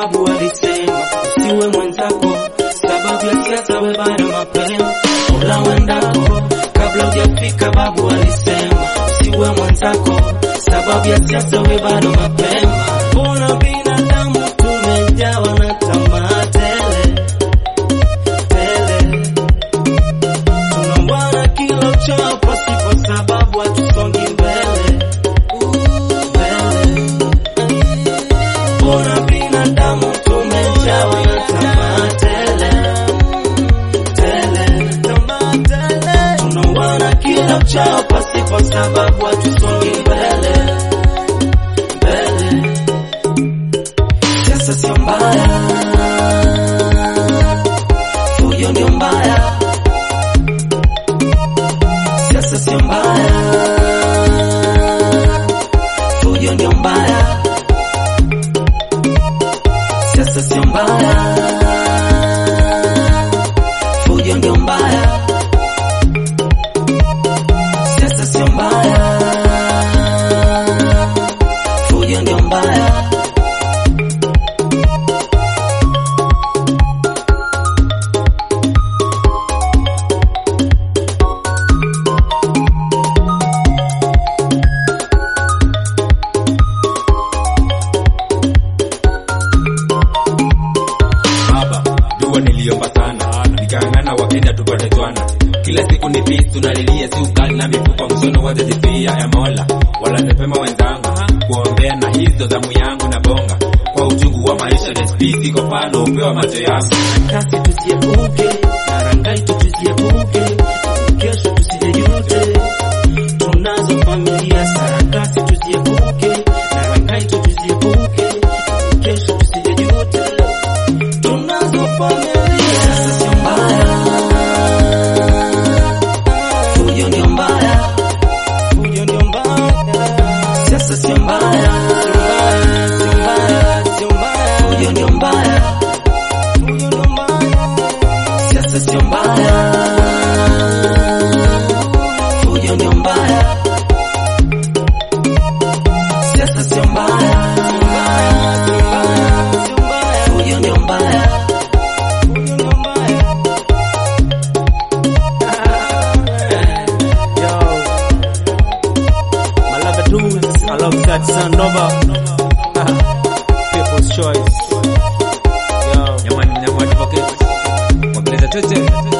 babu alisema usiwe mwenzako, sababu ya siasa we bado mapema. Ola wendako kabla hujafika, babu alisema usiwe mwenzako, sababu ya siasa we bado mapema. Mbona binadamu tumejawa na tamaa tele tele, tunauana kila uchao pasipo sababu, hatusongi mbele mbele. Mbona binadamu tumejawa na tamaa tele tele, tamaa tele, tunauana kila uchao pasipo sababu, hatusongi mbele mbele. Siasa sio mbaya, fujo ndio mbaya. Siasa sio mbaya, fujo ndio mbaya. Siasa sio mbaya, fujo ndio mbaya. Siasa sio mbaya, fujo ndio mbaya. Baba, dua niliomba sana, nikang'ana wakenda tupate jwana. Kila siku ni peace tunalilia, si ukali na mifupa mshono wazajifia ya Mola. Wala nipema wenzangu kuombea na hizo zamu yangu na bonga kwa uchungu wa maisha despisi kwa pano upewa macho yangu kasi tusiepuke na rangai tusiepuke, kesho tusijejute. Tunazo familia sarakasi, tusiepuke na rangai tusiepuke, kesho tusijejute. Tunazo familia, sasa sio mbaya, fujo ndio mbaya, fujo ndio mbaya, siasa sio mbaya, sio mbaya, sio mbaya, fujo ndio mbaya fujo ndo mbaya, siasa sio mbaya, fujo ndio mbaya, siasa sio mbaya, fujo ndio mbaya, fujo ndio mbaya. Yo, Malava Dudes alongside Sandoba. People's Choice. Yo, Nyamani mnyama advocate Wakileza choche